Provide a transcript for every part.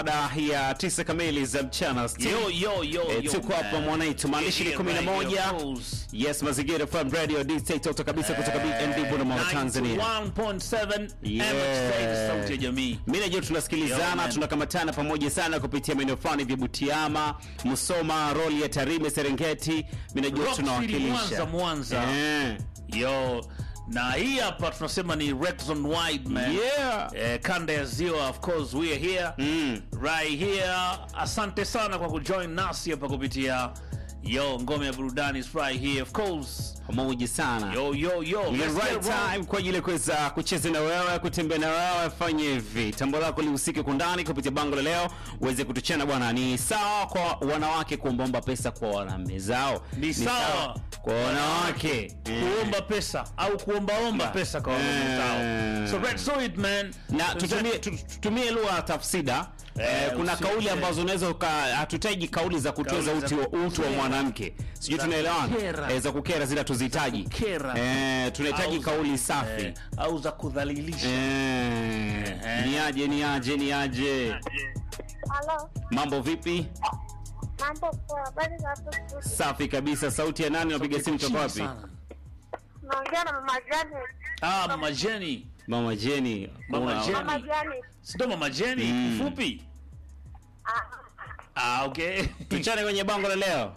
baada ya tisa kamili za mchana Yo, yo, yo, Eh, yo, tuko hapa man. mwanaitu maandishi ni Yeah, kumi na right, moja of course. yes mazingira FM radio DJ toto kabisa kutoka BND Bunda Tanzania 91.7 Yeah. MX sauti ya jamii. mi najua Yo, tunasikilizana man. tunakamatana pamoja sana kupitia maeneo fulani vya Butiama, Musoma, roli ya Tarime, Serengeti. Mi najua Rock City, tunawakilisha Mwanza, Mwanza. Eh. Yo, na hii hapa tunasema ni Rexon Wide man. Yeah. Eh, kanda ya ziwa of course we are here. Mm. Right here. Asante sana kwa kujoin nasi hapa kupitia yo ngome ya burudani is right here of course. pamoja sana Yo yo yo. Ile Let's right get wrong. time kwa ajili ya kuweza kucheza na wewe, kutembea na wewe. Fanye hivi, tambo lako lihusike kundani kupitia bango la leo, uweze kutuchana bwana. Ni sawa kwa wanawake kuombaomba pesa kwa wanaume zao? Ni sawa. kwa wanawake Eh. kuomba pesa au kuombaomba pesa kwa wanaume Eh. zao. So Red Solid man. na tutumie tu- tutumie lugha ya tafsida Eh, Eh, kuna usi- kauli eh. ambazo unaweza uka- hatutaji kauli za kutoza Kauli za uti wa utu wa kukera. mwanamke sijui Za tunaelewana kukera. Eh, za kukera zile hatuzihitaji kukera. Eh, tunahitaji Au- kauli safi Eh, au za kudhalilisha. Eh, Eh. ni aje ni aje ni aje Halo, mambo vipi mambo poa, habari za hapo studio? safi kabisa sauti ya nani unapiga simu toka wapi Sana. Naongea na mama Janet. Ah, Mama Jenny. mama jeni Mama Una- Jenny. Mama Janet. Sio Mama Jenny, Mm. mfupi. Ah, Ah, okay. tuchane kwenye bango la leo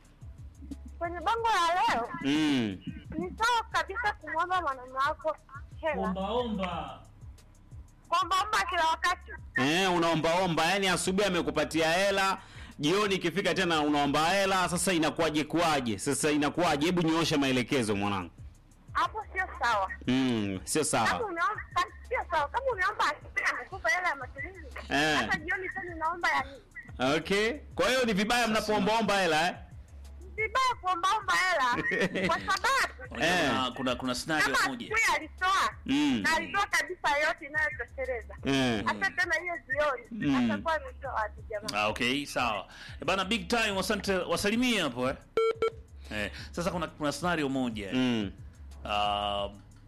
kwenye bango la leo mm. ni sawa kabisa kumwomba mwanaume wako hela, omba. kuombaomba kila wakati. eh, unaombaomba yani asubuhi amekupatia hela jioni ikifika tena unaomba hela sasa inakuwaje kuwaje sasa inakuwaje hebu nyoosha maelekezo mwanangu Hapo sio sawa. mm, sio Kama sawa umeomba kama- sio sawa. Kama umeomba amekupa hela ya matumizi, Eh. hata jioni tena unaomba ya nini? okay kwa hiyo ni vibaya mnapoombaomba hela eh? Ni vibaya kuombaomba hela kwa sababu Unajua Eh. Kuna, kuna kuna scenario kama moja. asubuhi alitoa Mm. na alitoa kabisa yote inayotosheleza Eh. hata tena hiyo jioni Mm. atakuwa ametoa wapi jamani? Ah, okay, sawa. E bana big time wasante wasalimie hapo eh. Eh, sasa kuna kuna scenario moja. mm. Ah,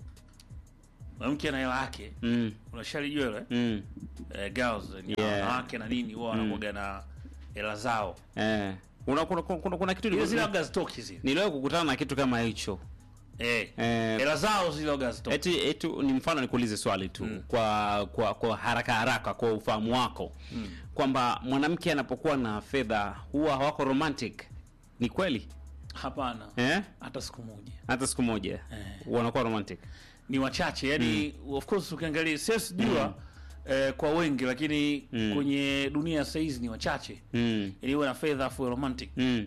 mwanamke ana hela yake. Mm. Unashalijua ile? Mm. Eh, girls ni Yeah. wanawake na nini huwa wanakuwa na hela zao. Eh. Una, kuna, kuna, kuna kitu Ile zile labda zitoki zile. niliwahi kukutana na kitu kama hicho Eh. Eh, Hela zao zile labda zitoki. eti, eti ni mfano nikuulize swali tu kwa, kwa kwa haraka haraka kwa ufahamu wako kwamba mwanamke anapokuwa na fedha huwa hawako romantic ni kweli Hapana. eh? Hata siku moja. hata siku moja wanakuwa romantic ni wachache yani of course ukiangalia siwezi jua eh, kwa wengi lakini Mm. kwenye dunia ya saizi ni wachache mm. ili uwe na fedha afu uwe romantic Mm.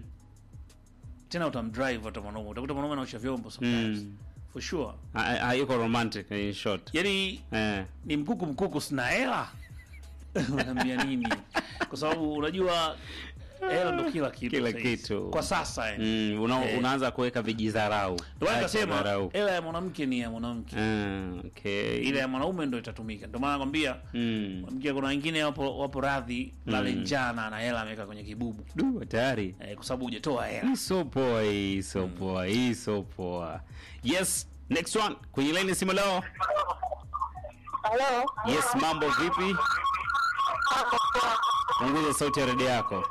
tena utamdrive hata mwanaume utakuta mwanaume anaosha vyombo sometimes Mm. for sure Ha- ha- hayuko romantic in short yani eh. ni mkuku mkuku sina hela unaambia nini kwa sababu unajua hela ndo kila kitu Kila saizi. kitu. kwa sasa eh. mm. Una, Eh. unaanza kuweka vijidharau ndio maana Acha nikasema dharau. hela ya mwanamke ni ya mwanamke Ah, okay. ile ya mwanaume ndo itatumika ndio maana nakwambia mm. Mkia kuna wengine wapo wapo radhi lale njana na hela ameweka kwenye kibubu Du, hatari eh, kwa sababu hujatoa hela. hii so poa hii so poa hii so poa yes next one kwenye line ya simu leo Halo, yes mambo vipi punguza sauti ya redio yako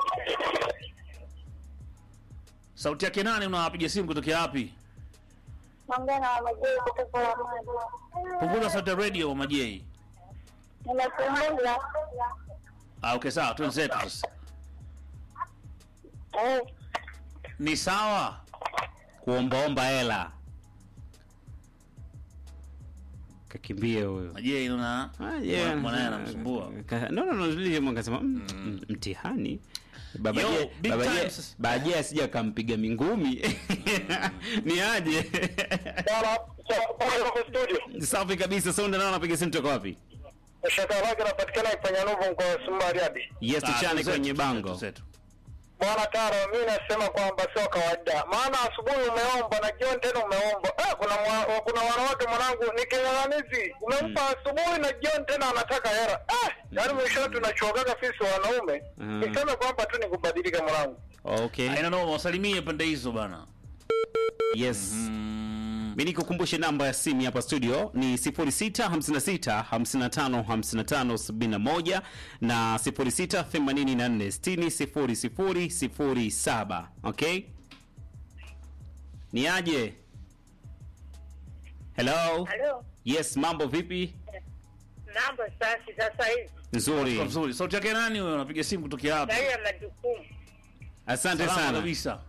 Sauti yake nani? Unawapiga simu kutokea wapi? naongea na mama Jay kutoka Ramadi. Punguza sauti ya radio Mama J. Nimepunguza. Ah, okay sawa, twenzetu sasa. Eh, Ni sawa. kuombaomba hela kakimbia huyo Mama J una Ah, yeah. mwanae anamsumbua. Ka- no, no, no, zile mwa kasema mm, m- mtihani Baba Yo, Je- big Baba time Je- sasa. Baba Je asija akampiga mingumi ni aje studio safi kabisa sonda nao anapiga simu toka wapi shaka lake napatikana ifanya nuvu mkoa wa Sumbariadi. yes Ah, tuchane twenzetu, kwenye bango twenzetu. Bwana Taro, mimi nasema kwamba sio kawaida, maana asubuhi umeomba na jioni tena umeomba. Eh, kuna mwa, kuna wanawake mwanangu ni kinyang'anizi, umempa asubuhi na jioni tena anataka hela. Eh, yaani mwisho tunachokaga sisi wanaume Mm. niseme kwamba tu ni kubadilika mwanangu. okay Aina noma, wasalimie pande hizo bana. yes Mm. mi nikukumbushe namba ya simu hapa studio ni 0656555571 na 0684600007 okay ni aje hello Halo, yes mambo vipi mambo safi sasa hivi. nzuri Kwa Vizuri. Sauti yake nani huyo? Unapiga simu kutokea hapa? Ndani ya majukumu. asante Salama sana kabisa.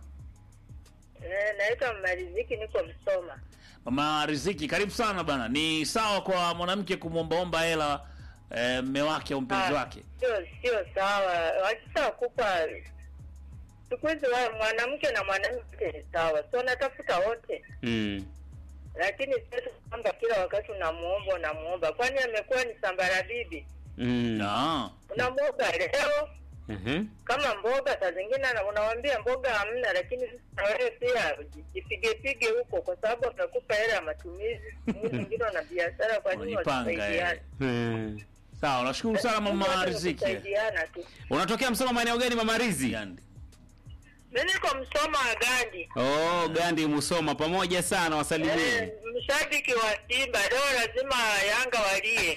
Eh, Naitwa Mariziki, niko Msoma. Mama Riziki, karibu sana bana. Ni sawa kwa mwanamke kumwombaomba hela eh, mme wake au mpenzi Ah, wake? Sio sio sawa, wakisha kupa siku hizi wa- mwanamke na mwanamke ni sawa, si wanatafuta wote, mm. lakini sio kwamba kila wakati unamuomba unamuomba, kwani amekuwa ni sambara bibi. Mm. Ah. Unamuomba leo Mhm. kama mboga, saa zingine ana- unawambia mboga hamna, lakini sasa wewe pia jipige pige huko, kwa sababu atakupa hela ya matumizi. Mwingine wana biashara, kwa nini Unajipanga, wasisaidiane? Mm. Sawa, nashukuru sana mama Wote ni Riziki. kusaidiana tu. unatokea msoma maeneo gani mama rizi Gandi. Mimi niko Msoma wa Gandi. oh gandi musoma pamoja sana Eh, wasalimie mshabiki wa Simba leo lazima Yanga walie.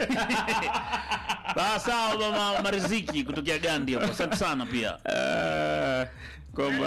Sawa sawa mama mama Riziki kutokea Gandi hapo. Asante sana pia. Ah, kwamba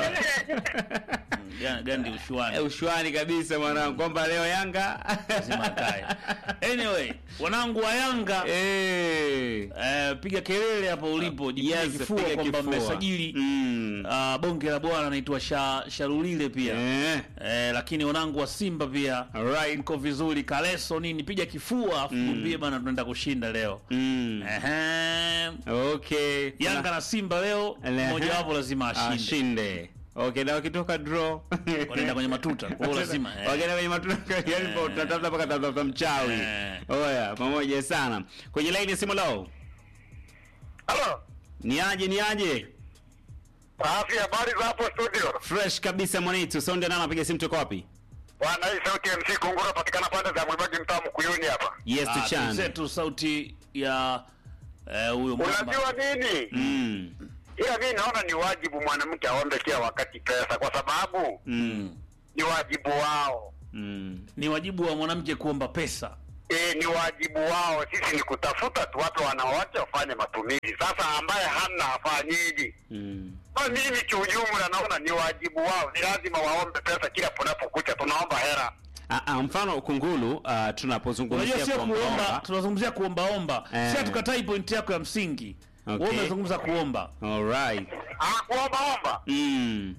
Mm, Ga- Gandi Eh, ushuani. ushwani kabisa mwanangu kwamba leo yanga Lazima akae. Anyway, wanangu wa Yanga Eh. eh, piga kelele hapo ulipo, jipige Yes, kifua piga kwamba kifua. mmesajili Mm. ah, bonge la bwana anaitwa Sha, Sharulile pia. Eh. Eh, lakini wanangu wa Simba pia Alright. mko vizuri, Kaleso nini, piga kifua afu mwambie bana, tunaenda kushinda leo. Mm. Ehe. Okay. Yanga na Simba leo Ehe. mmoja wapo lazima ashinde. ashinde okay na wakitoka draw Wanaenda kwenye matuta. Kwa hiyo lazima eh. wakaenda kwenye matuta yani pa utatafuta mpaka tafuta mchawi Eh. oya pamoja sana kwenye line ya simu lao Halo. ni aje ni aje Safi, habari za hapo studio? fresh kabisa mwanetu sonde nana napiga simu toka wapi Bwana, hii sauti ya MC Kungura patikana pande za Mwibagi mtaa Mkuyuni hapa. yes Ah, to chan zetu sauti ya eh, huyo mwamba. Unajua nini? mm. Ila mimi naona ni wajibu mwanamke aombe kila wakati pesa, kwa sababu Mm. ni wajibu wao. Mm. Ni wajibu wa mwanamke kuomba pesa. E, ni wajibu wao. Sisi ni kutafuta tu watu wanaoacha wafanye matumizi. Sasa ambaye hana afanyiji? Mm. Kwa mimi kiujumla naona ni wajibu wao, ni lazima waombe pesa kila punapokucha, tunaomba hela. Ah, ah, mfano kungulu uh, Unajua tunapozungumzia sio kuomba- kuomba, tunazungumzia kuombaomba. Eh. Si hatukatai pointi yako ya msingi. Okay. Wewe umezungumza kuomba. Alright. Ah, kuombaomba. Mm.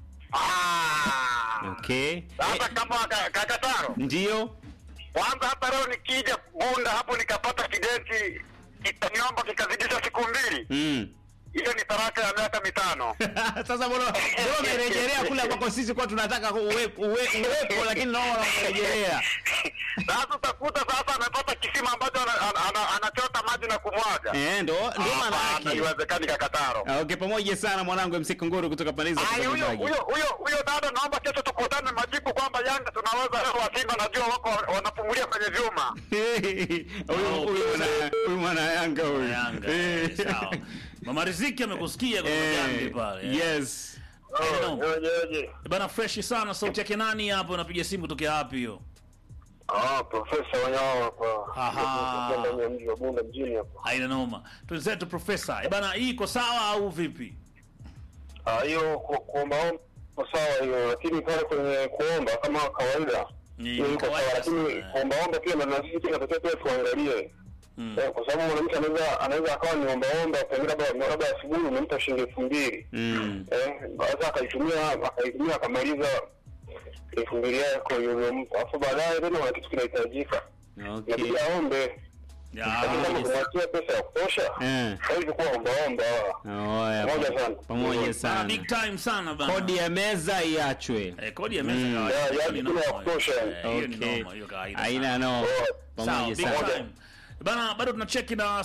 Ah. Okay. Sasa kama ka- kakataro Ndio. kwanza, hata leo nikija Bunda hapo nikapata kidenti kitaniomba kikazidisha siku mbili, Mm. hiyo ni taraka ya miaka mitano. Sasa mbona mbona umerejelea kule ambako sisi kwa tunataka uwe- uwe- uwepo lakini nao wanarejelea. Sasa utakuta sasa amepata kisima ambacho ana- ana- ana- anachota maji na kumwaga. Eh, ndo ndo maana Hapana, yake. haiwezekani kakataro. Ah, Okay, pamoja sana mwanangu MC Kunguru kutoka pande hizo. Ai, huyo huyo huyo huyo dada, naomba kesho tukutane majibu kwamba Yanga tunaweza leo wa Simba, najua wako wanapumulia kwenye vyuma. Huyu huyu mwana huyu mwana Yanga huyu. Yanga. Eh. eh, Sawa. Mama Riziki amekusikia kwa Eh, Gandi pale. Yes. Eh, no. Oje, oje. Bana fresh sana sauti yake nani hapo unapiga simu kutokea wapi hiyo? Ah, Profesa Wanyawa hapa. Aha. Ndani ya mji wa Bunda mjini hapa. Haina noma. Twenzetu profesa. Eh, bana hii iko sawa au vipi? Ah, hiyo ku- kuombaomba iko sawa hiyo, lakini pale kwenye kuomba kama kawaida Ni hiyo iko sawa, kawaida lakini sana. kuombaomba pia na sisi pia tunatakiwa pia tuangalie Mm. Eh, kwa sababu mwanamke anaweza anaweza akawa ni ombaomba, pengine labda labda asubuhi umempa shilingi elfu mbili Mm. eh, baada akaitumia akaitumia akamaliza elfu mbili yako uliyompa, alafu baadaye tena kuna kitu kinahitajika, Okay. inabidi aombe. Ya, Lakini kama kumwachia pesa ya kutosha Eh. hawezi kuwa ombaomba. Oya. Pamoja sana. Pamoja bana sana. big time sana bana. Kodi ya meza iachwe. Eh, kodi ya meza Mm. kawaida. Ya, ya, Hiyo ni kuna ya noma. kutosha. Eh, hiyo ni Okay. noma, hiyo kawaida. Haina sana. no. Sawa, Pamoja big sana. time. Bana bado tunacheki na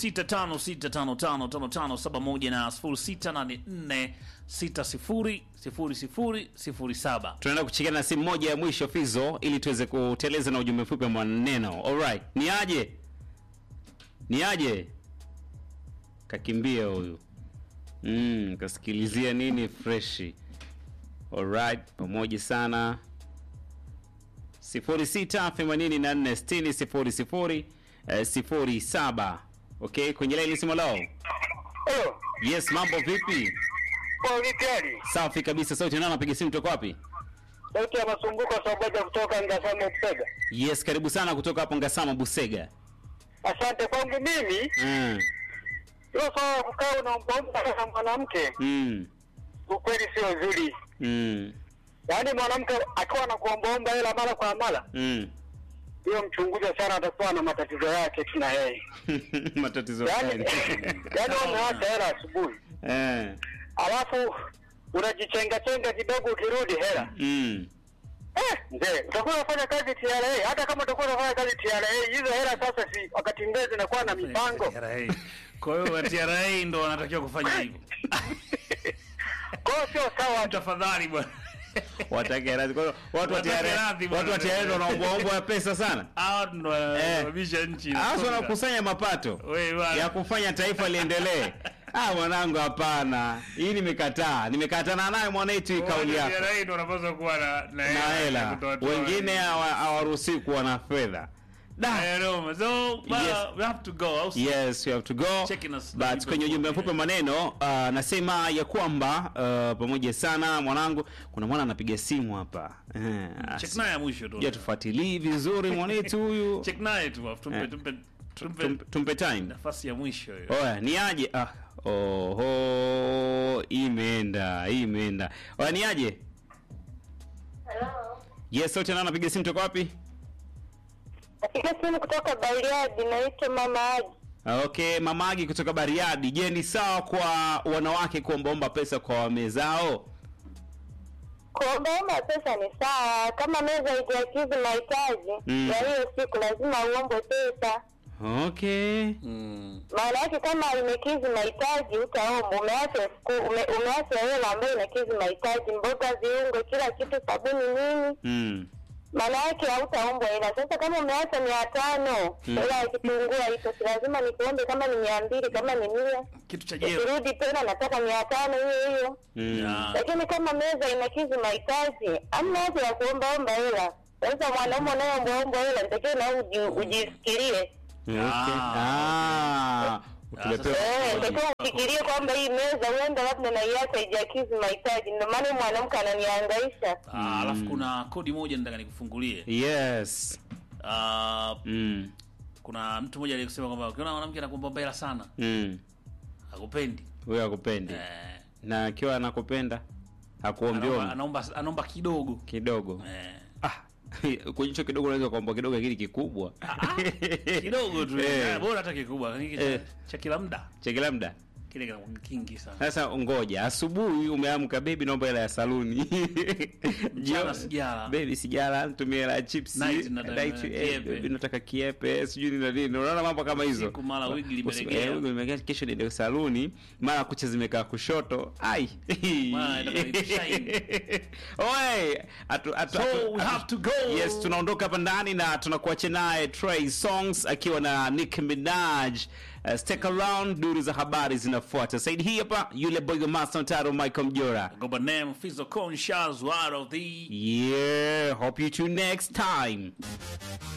0656555571 na 0684600007. tunaenda kuchekana na simu moja ya mwisho fizo ili tuweze kuteleza na ujumbe mfupi wa maneno alright ni aje ni aje kakimbia huyu mm, kasikilizia nini freshi alright pamoja sana 06846000 eh, 07 okay kwenye laini simu lao Oh, yes mambo vipi kwa vitali. safi kabisa sauti nani anapiga simu toka wapi Sauti ya masumbuko sababu kutoka Ngasamo Mpega. yes karibu sana kutoka hapo ngasama busega Asante kwangu mimi, mm. hilo swala la kukaa unaombaomba na mwanamke Mm. ukweli sio nzuri. Mm. Yaani mwanamke akiwa anakuombaomba hela mara kwa mara, Mm. hiyo mchunguze sana, atakuwa na matatizo yake tu na yeye. matatizo Yaani gani yaani umeacha hela asubuhi, eh. alafu unajichenga chenga kidogo, ukirudi hela mm. Eh, mzee, utakuwa unafanya kazi TRA. Hata kama utakuwa unafanya kazi TRA, hizo hela sasa si wakati mwingine zinakuwa na mipango. TRA. Kwa hiyo wa TRA ndo wanatakiwa kufanya hivyo. Kwa hiyo sio sawa. Tafadhali bwana. watake radhi kwa hiyo watu wa Watake TRA radhi bwana. watu wa TRA wanaombaomba pesa sana Hao ndo wanasababisha nchi. hasa inasonga. wanakusanya mapato Wewe bwana. ya kufanya taifa liendelee ah mwanangu hapana hii nimekataa nimekatana nayo mwanaitu hii kauli Watu wa yako TRA ndo wanapaswa kuwa na na na ya hela kutoa-toa. wengine hawa- hawaruhusiwi kuwa na fedha da I know. So, uh, Yes. we have to go. Au si- yes we have to go Checking us but live kwenye ujumbe before mfupi maneno uh, nasema ya kwamba uh, pamoja sana mwanangu kuna mwana anapiga simu hapa eh, Check naye ya mwisho tu. ja tufuatilii vizuri mwanetu huyu Check naye tu. afu Tumpe Eh. tumpe tumpe Tum- tumpe time nafasi ya mwisho hiyo. oya ni aje ah, oho imeenda imeenda oya ni aje yes sote nao napiga simu toka wapi Napiga simu kutoka Bariadi, naitwa Mama Aji. Ah, okay mamagi kutoka bariadi je ni sawa kwa wanawake kuombaomba pesa kwa wame zao Kuombaomba pesa ni sawa, kama meza haijakidhi mahitaji Mm. ya hiyo siku, lazima uombe pesa. okay Mm. Maana yake kama imekidhi mahitaji utaomba. Umeacha siku ume, umeacha hela ambayo inakidhi mahitaji, mboga, viungo, kila kitu, sabuni, nini, mm. maana yake hautaombwa hela. Sasa kama umeacha mia tano Mm. hela ya kitunguu haipo, si lazima nikuombe kama ni mia mbili kama ni mia Kitu cha jeu. ukirudi tena nataka mia tano hiyo hiyo. Mm. Ya. lakini kama meza inakidhi mahitaji amna haja ya kuombaomba hela sasa mwanaume unayeombaomba hela nitakiwa na wewe uji- ujisikirie Okay. Ah. Ah, utuletea- Eh, nitakiwa ufikirie kwamba hii meza huenda labda naiacha haijakidhi mahitaji ndio maana huyu mwanamke ananihangaisha Ah, alafu kuna kodi moja nataka nikufungulie. yes Ah, mm. kuna mtu mmoja aliyesema kwamba ukiona mwanamke anakuomba hela sana, Mm. hakupendi. huyo akupendi Eh, na akiwa anakupenda hakuombi anaomba, ombi anaomba anaomba kidogo. kidogo Eh, ah, kwenye hicho kidogo unaweza kuomba kidogo lakini kikubwa kidogo tu. Eh. Eh, bora hata kikubwa. Lakini cha, Eh. cha kila muda chekila mda kile kinakuwa kingi sana. sasa ngoja asubuhi umeamka bebi naomba hela ya saluni Mchana sijala. bebi sijala nitumie hela ya chips Night nataka Night, eh, kiepe. baby, nataka kiepe sijui nini na nini unaona mambo kama hizo Siku mara wigi Usi- limelegea. eh, wigi limelegea, kesho niende saluni mara kucha zimekaa kushoto ai Mara inataka ishine. Oe, atu- atu- So, atu- we atu- have to go. yes tunaondoka hapa ndani na tunakuacha naye Trey Songs akiwa na Nicki Minaj Uh, stick around duru za habari zinafuata saidi hii hapa yule boy wa Master Taro Michael Mjora Go by name Fizzle Conscious, one of the yeah hope you tune next time